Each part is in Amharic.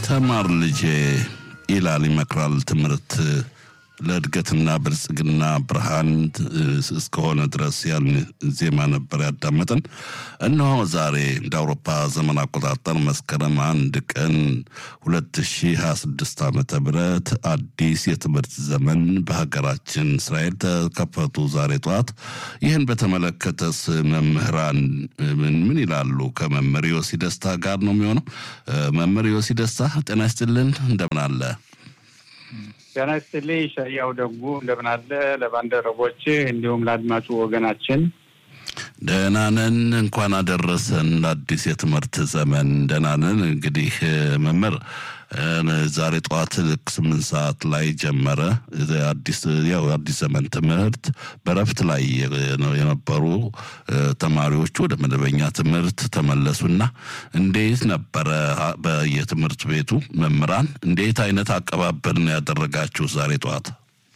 ተማር ልጄ ይላል ይመክራል። ትምህርት ለእድገትና ብልጽግና ብርሃን እስከሆነ ድረስ ያን ዜማ ነበር ያዳመጠን። እነሆ ዛሬ እንደ አውሮፓ ዘመን አቆጣጠር መስከረም አንድ ቀን 2026 ዓመተ ምህረት አዲስ የትምህርት ዘመን በሀገራችን እስራኤል ተከፈቱ ዛሬ ጠዋት። ይህን በተመለከተስ መምህራን ምን ይላሉ? ከመምህር ዮሲ ደስታ ጋር ነው የሚሆነው። መምህር ዮሲ ደስታ ጤና ይስጥልን፣ እንደምን አለ? ጤና ይስጥልኝ ሸያው ደጉ እንደምን አለ? ለባልደረቦች እንዲሁም ለአድማጩ ወገናችን ደህና ነን። እንኳን አደረሰን አዲስ የትምህርት ዘመን። ደህና ነን። እንግዲህ መምህር ዛሬ ጠዋት ልክ ስምንት ሰዓት ላይ ጀመረ አዲስ ያው አዲስ ዘመን ትምህርት። በረፍት ላይ የነበሩ ተማሪዎቹ ወደ መደበኛ ትምህርት ተመለሱና እንዴት ነበረ በየትምህርት ቤቱ መምህራን እንዴት አይነት አቀባበል ነው ያደረጋችሁ ዛሬ ጠዋት?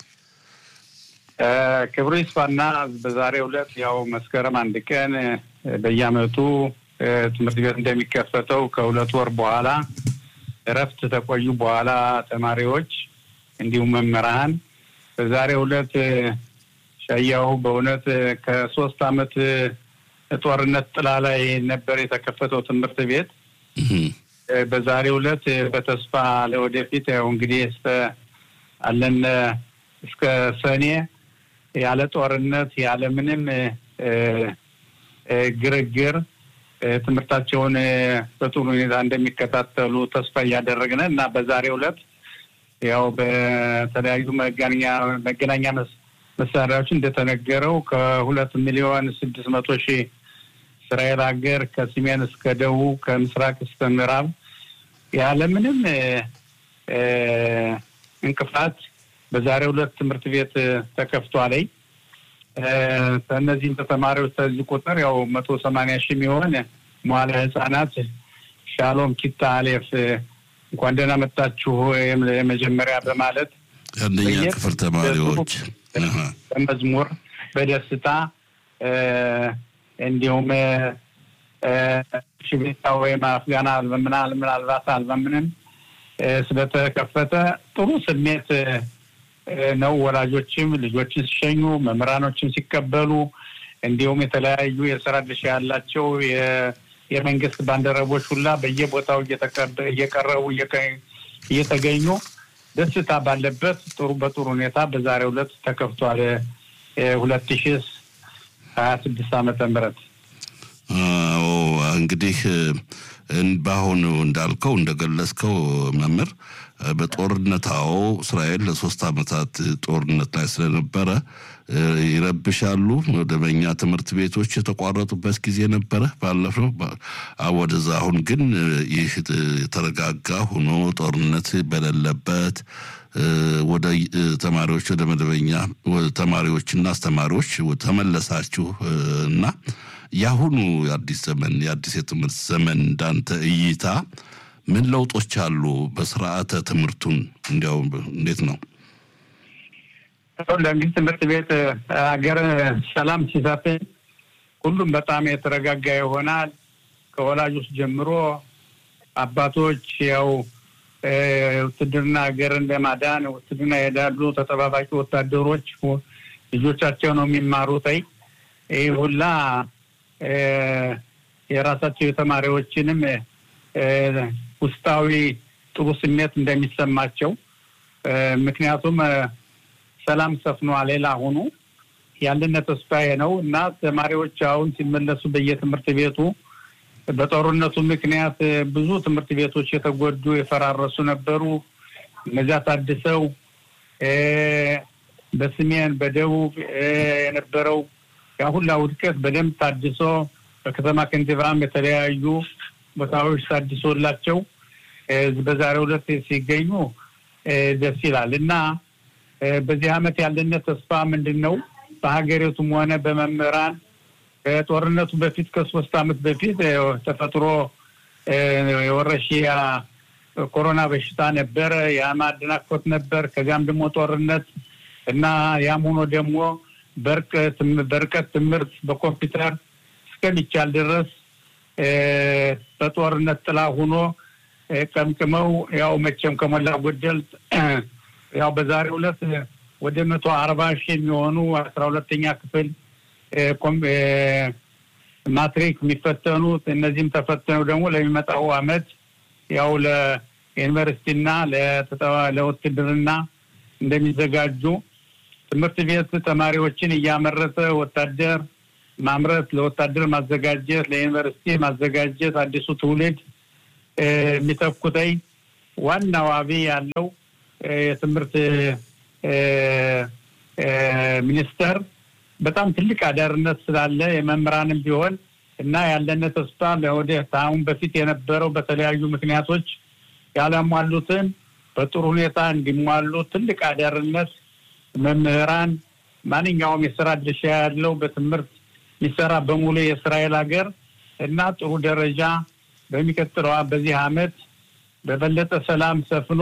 ክብሩ ይስፋና በዛሬው ዕለት ያው መስከረም አንድ ቀን በየዓመቱ ትምህርት ቤት እንደሚከፈተው ከሁለት ወር በኋላ እረፍት ተቆዩ በኋላ ተማሪዎች እንዲሁም መምህራን በዛሬው ዕለት ሸያው በእውነት ከሶስት ዓመት ጦርነት ጥላ ላይ ነበር የተከፈተው ትምህርት ቤት። በዛሬው ዕለት በተስፋ ለወደፊት ያው እንግዲህ እስከ አለን እስከ ሰኔ ያለ ጦርነት ያለ ምንም ግርግር ትምህርታቸውን በጥሩ ሁኔታ እንደሚከታተሉ ተስፋ እያደረግን እና በዛሬው ዕለት ያው በተለያዩ መገናኛ መገናኛ መሳሪያዎች እንደተነገረው ከሁለት ሚሊዮን ስድስት መቶ ሺህ እስራኤል ሀገር ከሰሜን እስከ ደቡብ ከምስራቅ እስከ ምዕራብ ያለምንም እንቅፋት በዛሬው ዕለት ትምህርት ቤት ተከፍቷል። ከእነዚህም ተማሪዎች ከዚህ ቁጥር ያው መቶ ሰማንያ ሺህ የሚሆን መዋለ ህጻናት ሻሎም ኪታ አሌፍ እንኳን ደህና መጣችሁ የመጀመሪያ በማለት አንደኛ ክፍል ተማሪዎች በመዝሙር በደስታ እንዲሁም ሽቤታ ወይም አፍጋና ምናል ምናልባት አልበምንም ስለተከፈተ ጥሩ ስሜት ነው። ወላጆችም ልጆችን ሲሸኙ፣ መምህራኖችን ሲቀበሉ፣ እንዲሁም የተለያዩ የስራ ድርሻ ያላቸው የመንግስት ባልደረቦች ሁላ በየቦታው እየቀረቡ እየተገኙ ደስታ ባለበት ጥሩ በጥሩ ሁኔታ በዛሬው ዕለት ተከፍቷል። ሁለት ሺ ሀያ ስድስት ዓመተ ምህረት እንግዲህ በአሁኑ እንዳልከው እንደገለጽከው መምህር በጦርነታው እስራኤል ለሶስት ዓመታት ጦርነት ላይ ስለነበረ ይረብሻሉ። መደበኛ ትምህርት ቤቶች የተቋረጡበት ጊዜ ነበረ ባለፈው ወደዛ። አሁን ግን ይህ የተረጋጋ ሆኖ ጦርነት በሌለበት ወደ ተማሪዎች ወደ መደበኛ ተማሪዎችና አስተማሪዎች ተመለሳችሁ እና የአሁኑ የአዲስ ዘመን የአዲስ የትምህርት ዘመን እንዳንተ እይታ ምን ለውጦች አሉ? በስርዓተ ትምህርቱን እንዲያው እንዴት ነው? ለእንግዲህ ትምህርት ቤት ሀገር ሰላም ሲሰፍን ሁሉም በጣም የተረጋጋ ይሆናል። ከወላጆች ጀምሮ አባቶች ያው ውትድርና ሀገርን ለማዳን ውትድርና ይሄዳሉ። ተጠባባቂ ወታደሮች ልጆቻቸው ነው የሚማሩት። ይህ ሁላ የራሳቸው የተማሪዎችንም ውስጣዊ ጥሩ ስሜት እንደሚሰማቸው ምክንያቱም ሰላም ሰፍኗል። ሌላ ሆኑ ያለነ ተስፋዬ ነው እና ተማሪዎች አሁን ሲመለሱ በየትምህርት ቤቱ በጦርነቱ ምክንያት ብዙ ትምህርት ቤቶች የተጎዱ የፈራረሱ ነበሩ። እነዚያ ታድሰው በሰሜን በደቡብ የነበረው ያ ሁላ ውድቀት በደንብ ታድሶ በከተማ ከንቲባም የተለያዩ ቦታዎች ታድሶላቸው በዛሬው ዕለት ሲገኙ ደስ ይላል እና በዚህ ዓመት ያለነት ተስፋ ምንድን ነው? በሀገሪቱም ሆነ በመምህራን ከጦርነቱ በፊት ከሶስት ዓመት በፊት ተፈጥሮ የወረሽያ ኮሮና በሽታ ነበረ። ያም አደናቅፎት ነበር። ከዚያም ደግሞ ጦርነት እና ያም ሆኖ ደግሞ በርቀት ትምህርት በኮምፒውተር እስከሚቻል ድረስ በጦርነት ጥላ ሆኖ ቀምቅመው ያው መቼም ከሞላ ጎደል ያው በዛሬው ዕለት ወደ መቶ አርባ ሺህ የሚሆኑ አስራ ሁለተኛ ክፍል ማትሪክ የሚፈተኑት እነዚህም ተፈተነው ደግሞ ለሚመጣው አመት ያው ለዩኒቨርሲቲና ለውትድርና እንደሚዘጋጁ ትምህርት ቤት ተማሪዎችን እያመረተ ወታደር ማምረት፣ ለወታደር ማዘጋጀት፣ ለዩኒቨርሲቲ ማዘጋጀት አዲሱ ትውልድ የሚተኩተኝ ዋናው አብይ ያለው የትምህርት ሚኒስቴር በጣም ትልቅ አዳርነት ስላለ የመምህራንም ቢሆን እና ያለነ ተስፋ ለወደ አሁን በፊት የነበረው በተለያዩ ምክንያቶች ያላሟሉትን በጥሩ ሁኔታ እንዲሟሉ ትልቅ አዳርነት መምህራን ማንኛውም የስራ ድርሻ ያለው በትምህርት የሚሰራ በሙሉ የእስራኤል ሀገር እና ጥሩ ደረጃ በሚቀጥለው በዚህ አመት በበለጠ ሰላም ሰፍኖ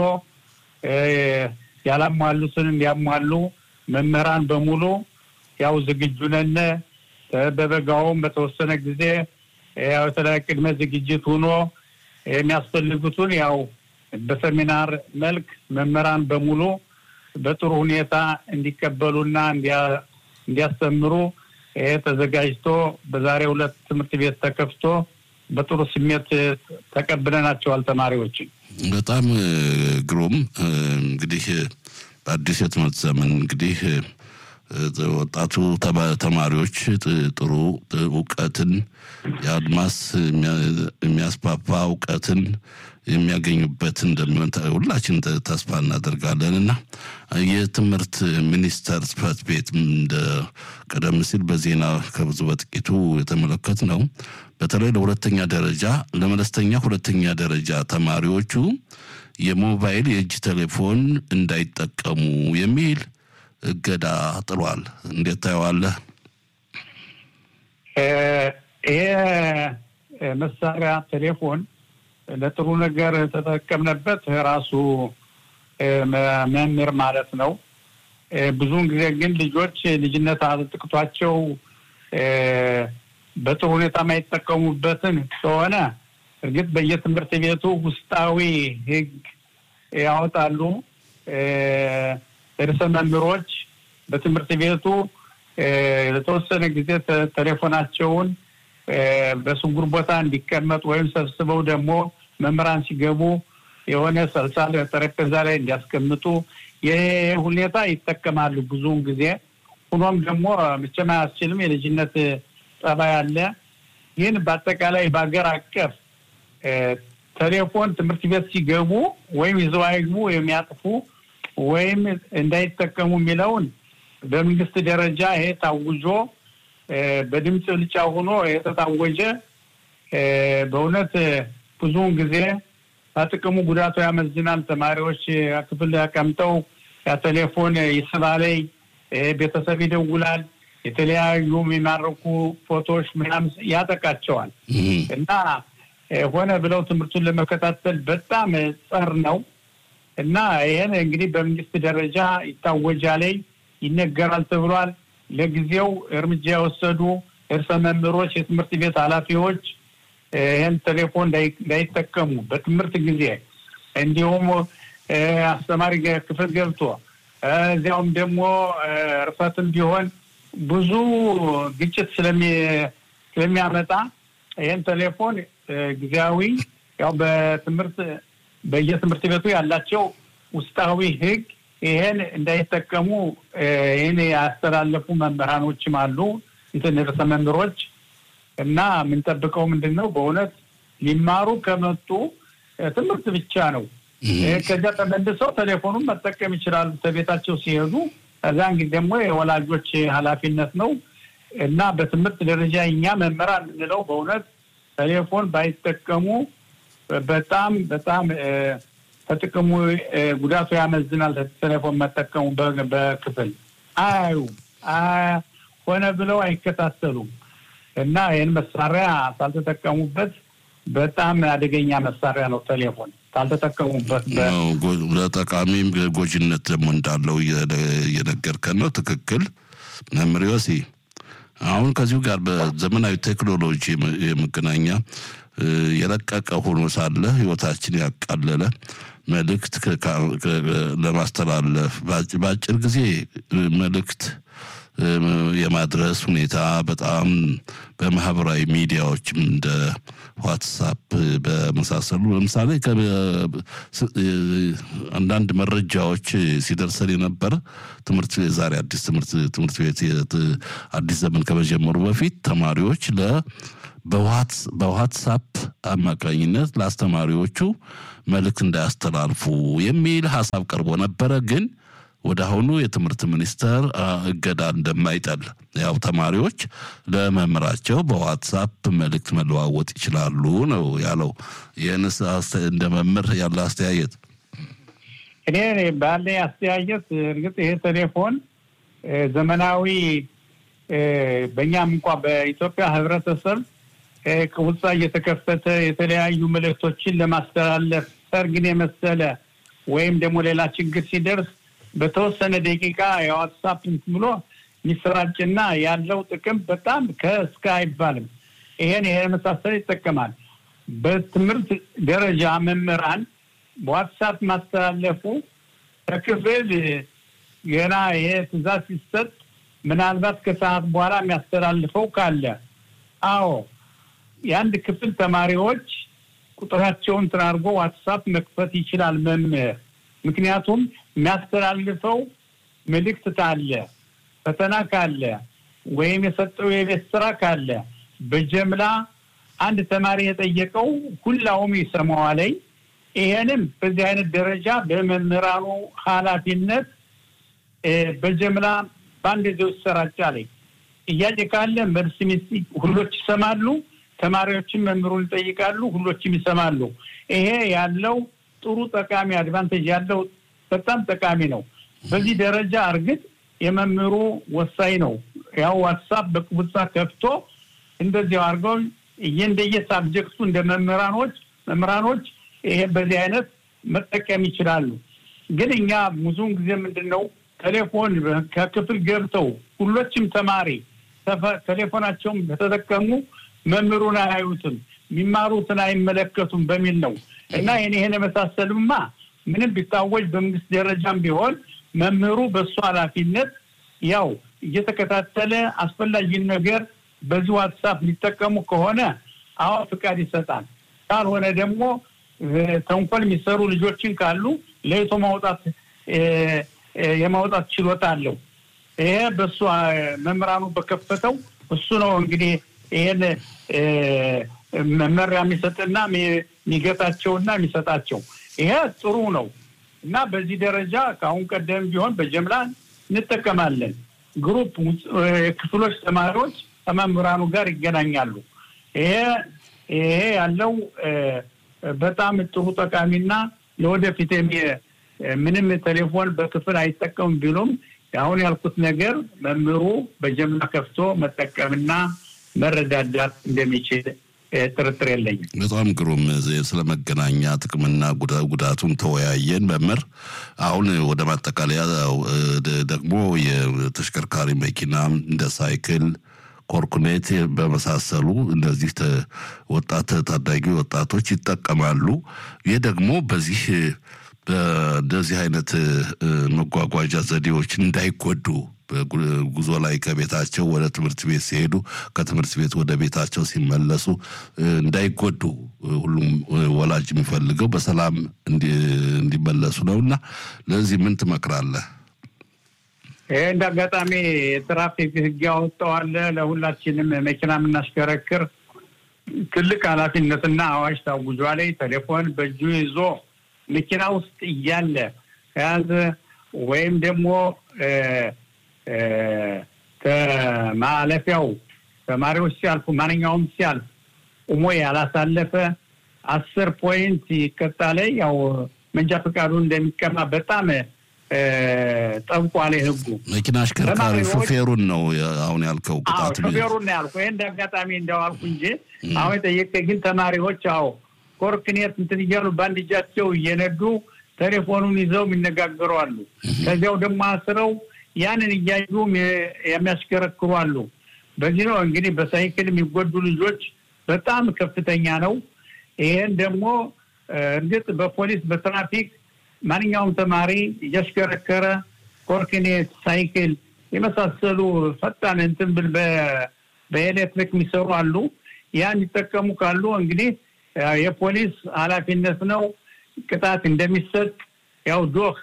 ያላሟሉትን እንዲያሟሉ መምህራን በሙሉ ያው ዝግጁ ነን። በበጋውም በተወሰነ ጊዜ ያው የተለያየ ቅድመ ዝግጅት ሆኖ የሚያስፈልጉትን ያው በሰሚናር መልክ መምህራን በሙሉ በጥሩ ሁኔታ እንዲቀበሉና እንዲያስተምሩ ተዘጋጅቶ በዛሬው ዕለት ትምህርት ቤት ተከፍቶ በጥሩ ስሜት ተቀብለናቸዋል ተማሪዎችን። በጣም ግሩም። እንግዲህ በአዲስ የትምህርት ዘመን እንግዲህ ወጣቱ ተማሪዎች ጥሩ እውቀትን የአድማስ የሚያስፋፋ እውቀትን የሚያገኙበት እንደሚሆን ሁላችን ተስፋ እናደርጋለን እና የትምህርት ሚኒስቴር ጽሕፈት ቤት እንደ ቀደም ሲል በዜና ከብዙ በጥቂቱ የተመለከት ነው። በተለይ ለሁለተኛ ደረጃ ለመለስተኛ ሁለተኛ ደረጃ ተማሪዎቹ የሞባይል የእጅ ቴሌፎን እንዳይጠቀሙ የሚል እገዳ ጥሏል። እንዴት ታየዋለህ? ይሄ መሳሪያ ቴሌፎን ለጥሩ ነገር ተጠቀምነበት ራሱ መምህር ማለት ነው። ብዙውን ጊዜ ግን ልጆች ልጅነት አጥቅቷቸው በጥሩ ሁኔታ የማይጠቀሙበትን ከሆነ እርግጥ በየትምህርት ቤቱ ውስጣዊ ሕግ ያወጣሉ። ርዕሰ መምህሮች በትምህርት ቤቱ ለተወሰነ ጊዜ ቴሌፎናቸውን በስጉር ቦታ እንዲቀመጥ ወይም ሰብስበው ደግሞ መምህራን ሲገቡ የሆነ ሰልሳል ጠረጴዛ ላይ እንዲያስቀምጡ ይህ ሁኔታ ይጠቀማሉ ብዙውን ጊዜ። ሆኖም ደግሞ መቼም አያስችልም፣ የልጅነት ጠባይ አለ። ይህን በአጠቃላይ በሀገር አቀፍ ቴሌፎን ትምህርት ቤት ሲገቡ ወይም ይዘው አይግቡ የሚያጥፉ ወይም እንዳይጠቀሙ የሚለውን በመንግስት ደረጃ ይሄ ታውጆ በድምፅ ብልጫ ሆኖ የተታወጀ በእውነት ብዙውን ጊዜ ከጥቅሙ ጉዳቱ ያመዝናል። ተማሪዎች ክፍል ተቀምጠው ያ ቴሌፎን ይስባለይ፣ ቤተሰብ ይደውላል፣ የተለያዩ የሚማርኩ ፎቶዎች ምናምን ያጠቃቸዋል እና ሆነ ብለው ትምህርቱን ለመከታተል በጣም ጸር ነው እና ይህን እንግዲህ በመንግስት ደረጃ ይታወጃለይ፣ ይነገራል ተብሏል። ለጊዜው እርምጃ የወሰዱ እርሰ መምህሮች፣ የትምህርት ቤት ኃላፊዎች ይህን ቴሌፎን እንዳይጠቀሙ በትምህርት ጊዜ እንዲሁም አስተማሪ ክፍል ገብቶ እዚያውም ደግሞ እርፈትም ቢሆን ብዙ ግጭት ስለሚያመጣ ይህን ቴሌፎን ጊዜያዊ ያው በትምህርት በየትምህርት ቤቱ ያላቸው ውስጣዊ ሕግ ይሄን እንዳይጠቀሙ ይህን ያስተላለፉ መምህራኖችም አሉ፣ እንትን ርዕሰ መምህሮች እና የምንጠብቀው ምንድን ነው? በእውነት ሊማሩ ከመጡ ትምህርት ብቻ ነው። ከዚያ ተመልሰው ቴሌፎኑን መጠቀም ይችላሉ ከቤታቸው ሲሄዱ። ከዚያን ጊዜ ደግሞ የወላጆች ኃላፊነት ነው እና በትምህርት ደረጃ እኛ መምህራን የምንለው በእውነት ቴሌፎን ባይጠቀሙ በጣም በጣም ከጥቅሙ ጉዳቱ ያመዝናል። ቴሌፎን መጠቀሙ በክፍል አያዩ ሆነ ብለው አይከታተሉም እና ይህን መሳሪያ ሳልተጠቀሙበት በጣም አደገኛ መሳሪያ ነው ቴሌፎን ካልተጠቀሙበት። ለጠቃሚም ጎጂነት ደግሞ እንዳለው እየነገርከን ነው። ትክክል መምህር ዮሲ። አሁን ከዚሁ ጋር በዘመናዊ ቴክኖሎጂ የመገናኛ የረቀቀ ሆኖ ሳለ ህይወታችን ያቃለለ መልእክት ለማስተላለፍ በአጭር ጊዜ መልእክት የማድረስ ሁኔታ በጣም በማህበራዊ ሚዲያዎችም እንደ ዋትሳፕ በመሳሰሉ ለምሳሌ አንዳንድ መረጃዎች ሲደርሰን የነበረ ትምህርት ዛሬ አዲስ ትምህርት ትምህርት ቤት አዲስ ዘመን ከመጀመሩ በፊት ተማሪዎች ለ በዋትሳፕ አማካኝነት ለአስተማሪዎቹ መልእክት እንዳያስተላልፉ የሚል ሀሳብ ቀርቦ ነበረ ግን ወደ አሁኑ የትምህርት ሚኒስቴር እገዳ እንደማይጠል ያው ተማሪዎች ለመምህራቸው በዋትሳፕ መልእክት መለዋወጥ ይችላሉ ነው ያለው። ይህንስ እንደ መምህር ያለ አስተያየት? እኔ ባለኝ አስተያየት እርግጥ ይሄ ቴሌፎን ዘመናዊ በእኛም እንኳ በኢትዮጵያ ህብረተሰብ ቅውጻ እየተከፈተ የተለያዩ መልእክቶችን ለማስተላለፍ ሰርግን የመሰለ ወይም ደግሞ ሌላ ችግር ሲደርስ በተወሰነ ደቂቃ የዋትሳፕ እንትን ብሎ የሚሰራጭና ያለው ጥቅም በጣም ከእስከ አይባልም። ይሄን ይሄ መሳሰል ይጠቀማል። በትምህርት ደረጃ መምህራን በዋትሳፕ ማስተላለፉ ከክፍል ገና ይሄ ትዕዛዝ ሲሰጥ ምናልባት ከሰዓት በኋላ የሚያስተላልፈው ካለ አዎ የአንድ ክፍል ተማሪዎች ቁጥራቸውን እንትን አድርጎ ዋትሳፕ መክፈት ይችላል መምህር ምክንያቱም የሚያስተላልፈው መልእክት ካለ ፈተና ካለ ወይም የሰጠው የቤት ስራ ካለ በጀምላ አንድ ተማሪ የጠየቀው ሁላውም ይሰማዋለኝ። ይሄንም በዚህ አይነት ደረጃ በመምህራኑ ኃላፊነት በጀምላ በአንድ ጊዜ ይሰራጫለኝ። ጥያቄ ካለ መልስ ሁሎች ይሰማሉ። ተማሪዎችም መምህሩን ይጠይቃሉ፣ ሁሎችም ይሰማሉ። ይሄ ያለው ጥሩ ጠቃሚ አድቫንቴጅ ያለው በጣም ጠቃሚ ነው። በዚህ ደረጃ እርግጥ የመምህሩ ወሳኝ ነው። ያው ዋትሳፕ በቅቡጻ ከፍቶ እንደዚያው አድርገው እንደየ ሳብጀክቱ እንደ መምህራኖች መምህራኖች ይሄ በዚህ አይነት መጠቀም ይችላሉ። ግን እኛ ብዙውን ጊዜ ምንድን ነው ቴሌፎን ከክፍል ገብተው ሁሎችም ተማሪ ቴሌፎናቸውን በተጠቀሙ መምህሩን አያዩትም፣ የሚማሩትን አይመለከቱም በሚል ነው እና ይህን ይህን የመሳሰሉማ ምንም ቢታወጅ በመንግስት ደረጃም ቢሆን መምህሩ በእሱ ኃላፊነት ያው እየተከታተለ አስፈላጊን ነገር በዚህ ዋትሳፕ ሊጠቀሙ ከሆነ አዎ ፍቃድ ይሰጣል። ካልሆነ ደግሞ ተንኮል የሚሰሩ ልጆችን ካሉ ለይቶ ማውጣት የማውጣት ችሎታ አለው። ይሄ በእሱ መምህራኑ በከፈተው እሱ ነው እንግዲህ ይሄን መመሪያ የሚሰጥና የሚገታቸውና የሚሰጣቸው ይሄ ጥሩ ነው እና በዚህ ደረጃ ከአሁን ቀደም ቢሆን በጀምላ እንጠቀማለን። ግሩፕ ክፍሎች ተማሪዎች ከመምህራኑ ጋር ይገናኛሉ። ይሄ ይሄ ያለው በጣም ጥሩ ጠቃሚና ለወደፊት ምንም ቴሌፎን በክፍል አይጠቀሙም ቢሉም አሁን ያልኩት ነገር መምህሩ በጀምላ ከፍቶ መጠቀምና መረዳዳት እንደሚችል ጥርጥር የለኝም። በጣም ግሩም። ስለ መገናኛ ጥቅምና ጉዳቱን ተወያየን መምህር። አሁን ወደ ማጠቃለያ ደግሞ የተሽከርካሪ መኪና እንደ ሳይክል፣ ኮርኩኔት በመሳሰሉ እነዚህ ወጣት ታዳጊ ወጣቶች ይጠቀማሉ። ይህ ደግሞ በዚህ በእንደዚህ አይነት መጓጓዣ ዘዴዎች እንዳይጎዱ ጉዞ ላይ ከቤታቸው ወደ ትምህርት ቤት ሲሄዱ ከትምህርት ቤት ወደ ቤታቸው ሲመለሱ እንዳይጎዱ ሁሉም ወላጅ የሚፈልገው በሰላም እንዲመለሱ ነው እና ለዚህ ምን ትመክራለህ? ይህ እንደ አጋጣሚ የትራፊክ ሕግ ያወጣዋለ ለሁላችንም መኪና የምናሽከረክር ትልቅ ኃላፊነትና አዋጅ ታውጇል። ቴሌፎን በእጁ ይዞ መኪና ውስጥ እያለ ከያዘ ወይም ደግሞ ከማለፊያው ተማሪዎች ሲያልፉ ማንኛውም ሲያልፍ ቁሞ ያላሳለፈ አስር ፖይንት ይቀጣል። ያው መንጃ ፈቃዱ እንደሚቀማ በጣም ጠብቋል ህጉ። መኪና አሽከርካሪ ሹፌሩን ነው አሁን ያልከው ቅጣት? ሹፌሩን ነው ያልኩ። ይህ እንደ አጋጣሚ እንደው አልኩ እንጂ አሁን የጠየቀ ግን ተማሪዎች አዎ ኮርክኔት እንትን እያሉ በአንድ እጃቸው እየነዱ ቴሌፎኑን ይዘው የሚነጋገሩ አሉ። ከዚያው ደግሞ አስረው ያንን እያዩ የሚያሽከረክሩ አሉ። በዚህ ነው እንግዲህ በሳይክል የሚጎዱ ልጆች በጣም ከፍተኛ ነው። ይሄን ደግሞ እርግጥ በፖሊስ በትራፊክ ማንኛውም ተማሪ እያሽከረከረ ኮርክኔት፣ ሳይክል የመሳሰሉ ፈጣን እንትን ብል በኤሌክትሪክ የሚሰሩ አሉ። ያን ይጠቀሙ ካሉ እንግዲህ የፖሊስ ኃላፊነት ነው። ቅጣት እንደሚሰጥ ያው ዶህ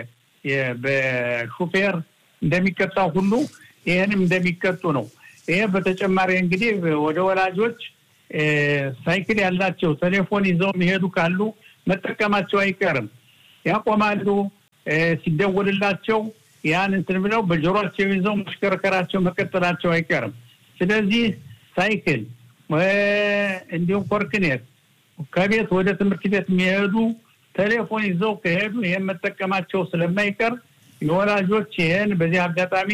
በሹፌር እንደሚቀጣው ሁሉ ይህንም እንደሚቀጡ ነው። ይሄ በተጨማሪ እንግዲህ ወደ ወላጆች ሳይክል ያላቸው ቴሌፎን ይዘው የሚሄዱ ካሉ መጠቀማቸው አይቀርም። ያቆማሉ። ሲደወልላቸው ያን እንትን ብለው በጆሯቸው ይዘው መሽከርከራቸው መቀጠላቸው አይቀርም። ስለዚህ ሳይክል እንዲሁም ኮርክኔት ከቤት ወደ ትምህርት ቤት የሚሄዱ ቴሌፎን ይዘው ከሄዱ ይህን መጠቀማቸው ስለማይቀር የወላጆች ይህን በዚህ አጋጣሚ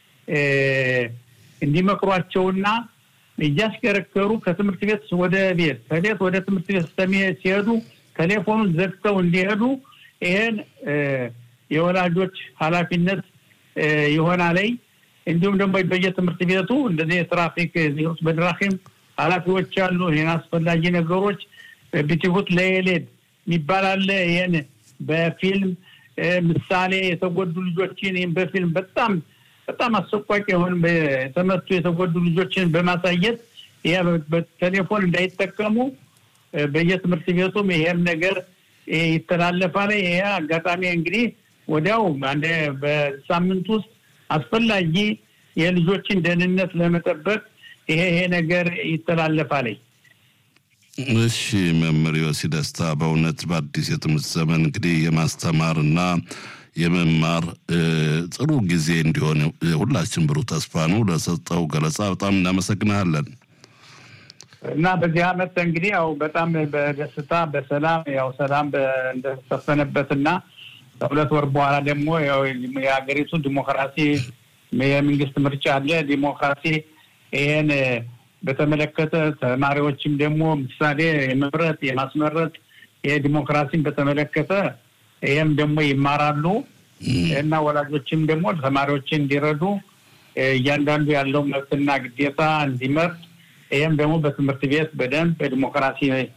እንዲመክሯቸውና እያሽከረከሩ ከትምህርት ቤት ወደ ቤት ከቤት ወደ ትምህርት ቤት ሲሄዱ ቴሌፎኑን ዘግተው እንዲሄዱ ይህን የወላጆች ኃላፊነት ይሆናለኝ። እንዲሁም ደግሞ በየትምህርት ቤቱ እንደዚህ የትራፊክ ዜሮች በድራኪም ኃላፊዎች አሉ። ይህን አስፈላጊ ነገሮች ቢቲሁት ለየሌድ የሚባል አለ። ይህን በፊልም ምሳሌ የተጎዱ ልጆችን ይህን በፊልም በጣም በጣም አሰቋቂ የሆን የተመቱ የተጎዱ ልጆችን በማሳየት ይህ በቴሌፎን እንዳይጠቀሙ በየትምህርት ቤቱም ይሄም ነገር ይተላለፋል። ይሄ አጋጣሚ እንግዲህ ወዲያው አንድ በሳምንት ውስጥ አስፈላጊ የልጆችን ደህንነት ለመጠበቅ ይሄ ይሄ ነገር ይተላለፋል። እሺ መምህር ዮሲ ደስታ በእውነት በአዲስ የትምህርት ዘመን እንግዲህ የማስተማር እና የመማር ጥሩ ጊዜ እንዲሆን ሁላችን ብሩህ ተስፋ ነው። ለሰጠው ገለጻ በጣም እናመሰግናለን። እና በዚህ አመት እንግዲህ ያው በጣም በደስታ በሰላም ያው ሰላም እንደተሰፈነበትና ከሁለት ወር በኋላ ደግሞ የሀገሪቱ ዲሞክራሲ የመንግስት ምርጫ አለ። ዲሞክራሲ ይሄን በተመለከተ ተማሪዎችም ደግሞ ምሳሌ የመምረጥ የማስመረጥ የዲሞክራሲን በተመለከተ ይህም ደግሞ ይማራሉ እና ወላጆችም ደግሞ ተማሪዎችን እንዲረዱ እያንዳንዱ ያለው መብትና ግዴታ እንዲመርጥ ይህም ደግሞ በትምህርት ቤት በደንብ በዲሞክራሲ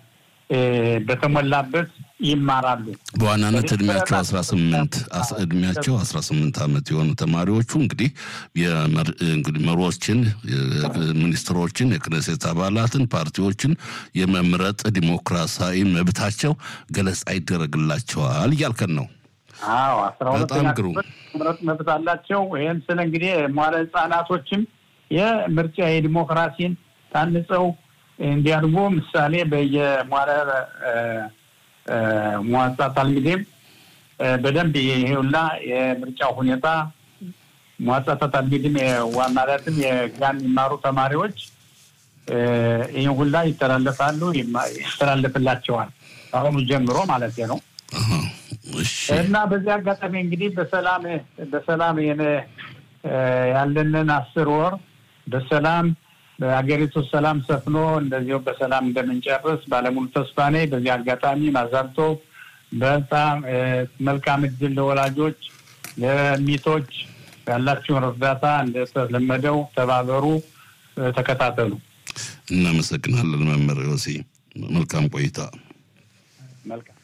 በተሞላበት ይማራሉ። በዋናነት እድሜያቸው አስራ ስምንት እድሜያቸው አስራ ስምንት ዓመት የሆኑ ተማሪዎቹ እንግዲህ መሪዎችን፣ ሚኒስትሮችን፣ የክነሴት አባላትን፣ ፓርቲዎችን የመምረጥ ዲሞክራሲያዊ መብታቸው ገለጻ ይደረግላቸዋል እያልከን ነው። አዎ አስራ ሁለተኛ መምረጥ መብት አላቸው። ይህም ስለ እንግዲህ መዋለ ህጻናቶችም የምርጫ የዲሞክራሲን ታንጸው እንዲያድጉ ምሳሌ በየሟረ መዋጻ ታልሚዴም በደንብ ይሄውላ የምርጫው ሁኔታ መዋጻ ታልሚድም ማለትም የጋን የሚማሩ ተማሪዎች ይህ ሁላ ይተላለፋሉ ይተላለፍላቸዋል አሁኑ ጀምሮ ማለት ነው። እና በዚህ አጋጣሚ እንግዲህ በሰላም በሰላም ያለንን አስር ወር በሰላም በሀገሪቱ ሰላም ሰፍኖ እንደዚሁ በሰላም እንደምንጨርስ ባለሙሉ ተስፋ ነኝ። በዚህ አጋጣሚ ማዛልቶ በጣም መልካም እድል ለወላጆች፣ ለሚቶች ያላችሁን እርዳታ እንደተለመደው ተባበሩ፣ ተከታተሉ። እናመሰግናለን መምህር ዮሲ። መልካም ቆይታ። መልካም